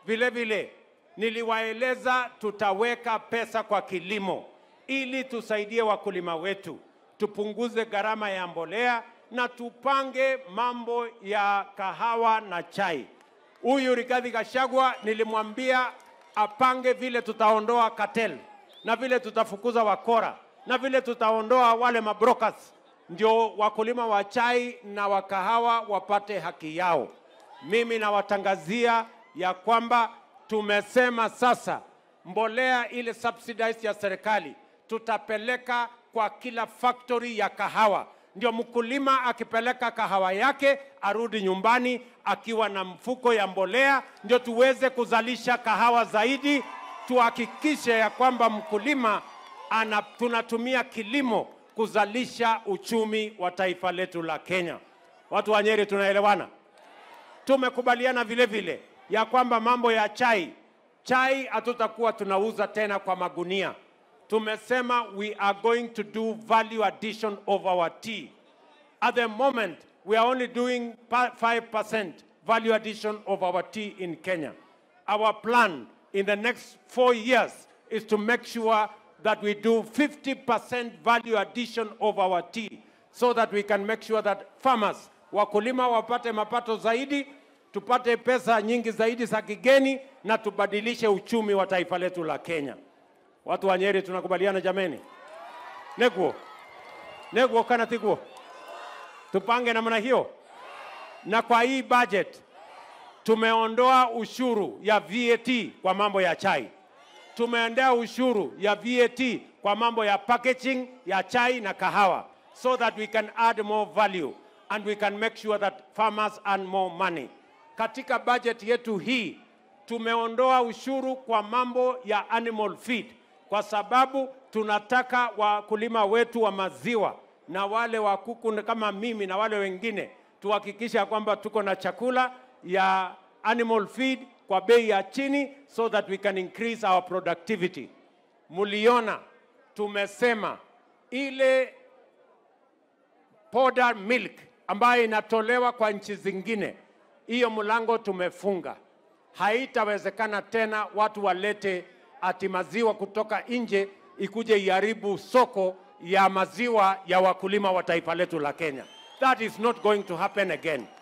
Vile vile niliwaeleza tutaweka pesa kwa kilimo ili tusaidie wakulima wetu, tupunguze gharama ya mbolea na tupange mambo ya kahawa na chai. Huyu Rigathi Gachagua nilimwambia apange vile tutaondoa cartel na vile tutafukuza wakora na vile tutaondoa wale mabrokers, ndio wakulima wa chai na wa kahawa wapate haki yao. Mimi nawatangazia ya kwamba tumesema sasa mbolea ile subsidized ya serikali tutapeleka kwa kila factory ya kahawa, ndio mkulima akipeleka kahawa yake arudi nyumbani akiwa na mfuko ya mbolea, ndio tuweze kuzalisha kahawa zaidi, tuhakikishe ya kwamba mkulima ana, tunatumia kilimo kuzalisha uchumi wa taifa letu la Kenya. Watu wa Nyeri tunaelewana? Tumekubaliana vile vile ya kwamba mambo ya chai, chai hatutakuwa tunauza tena kwa magunia. Tumesema we are going to do value addition of our tea. At the moment, we are only doing pa- 5% value addition of our tea in Kenya. Our plan in the next four years is to make sure that we do 50% value addition of our tea so that we can make sure that farmers, wakulima wapate mapato zaidi, tupate pesa nyingi zaidi za kigeni na tubadilishe uchumi wa taifa letu la Kenya. Watu wa Nyeri tunakubaliana jameni? Neguo. Neguo kana tiguo. Tupange namna hiyo. Na kwa hii budget tumeondoa ushuru ya VAT kwa mambo ya chai. Tumeondoa ushuru ya VAT kwa mambo ya packaging ya chai na kahawa so that we can add more value and we can make sure that farmers earn more money. Katika budget yetu hii tumeondoa ushuru kwa mambo ya animal feed kwa sababu tunataka wakulima wetu wa maziwa na wale wa kuku kama mimi na wale wengine tuhakikisha kwamba tuko na chakula ya animal feed kwa bei ya chini so that we can increase our productivity. Muliona tumesema ile powder milk ambayo inatolewa kwa nchi zingine, hiyo mlango tumefunga. Haitawezekana tena watu walete ati maziwa kutoka nje ikuje iharibu soko ya maziwa ya wakulima wa taifa letu la Kenya. That is not going to happen again.